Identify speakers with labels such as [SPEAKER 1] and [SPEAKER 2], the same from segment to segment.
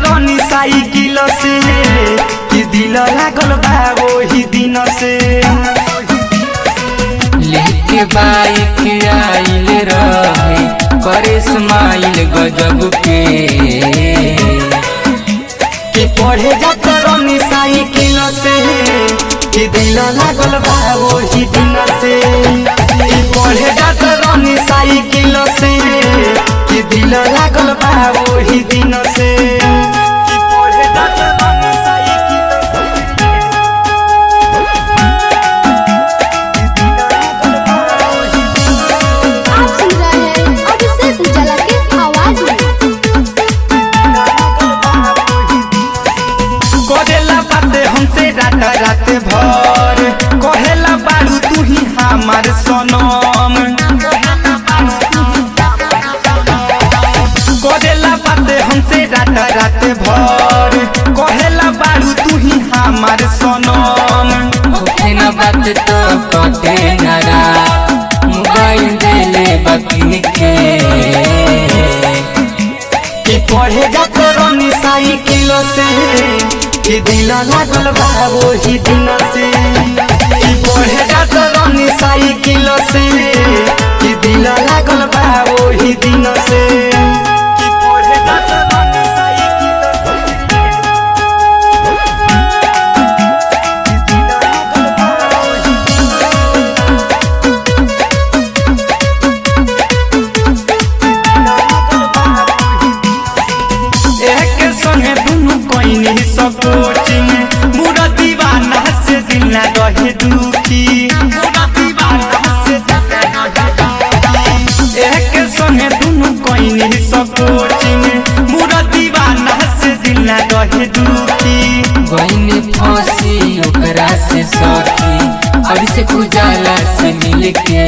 [SPEAKER 1] रनी साइकिल से कि दिल लागल बा वही दिन से
[SPEAKER 2] लेके बाइक आइल रहे करे स्माइल गजब के
[SPEAKER 1] कि पढ़े जात रनी साइकिल से कि दिल लागल बा वही दिन से कि पढ़े जात रनी साइकिल से कि दिल लागल बा वही दिन से कि पढ़े जात रनी साइकिल से कि दिल लागल बा वही दिन से
[SPEAKER 3] आप सुन रहे हैं अभिषेक उजाला के आवाज में
[SPEAKER 1] करेला बाते हमसे रात रात भर कहेला बारू तू ही हमार सनम करेला बाते हमसे रात रात भर कहेला बारू तू ही हमार सनम
[SPEAKER 2] होखे न बात तो कटे न रात मोबाइल देले बकिन के
[SPEAKER 1] कि पढ़े जात रनी साइकिल से कि दिल लागल बा वही दिन से कि पढ़े जात रनी साइकिल से कि दिल लागल बा वही दिन से कि पढ़े जात रनी साइकिल से कि दिल लागल बा वही दिन एक संगे दुनु कोइनी सब कोचिंग मुरा दीवाना से दिल ना रहे दुखी मुरा दीवाना से दिल ना रहे दुखी। एक संगे दुनु कोइनी सब कोचिंग मुरा दीवाना से दिल ना रहे दुखी
[SPEAKER 2] गईनी फंसी ओकरा से सखी अभी से उजाला से मिल के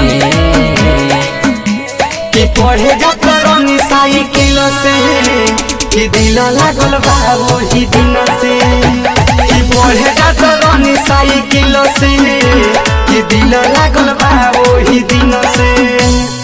[SPEAKER 1] कि पढ़े जात रनी साइकिल से कि दिल लागल बा वही दिन से कि पढ़े जात रनी साइकिल से कि दिल लागल बा वही दिन से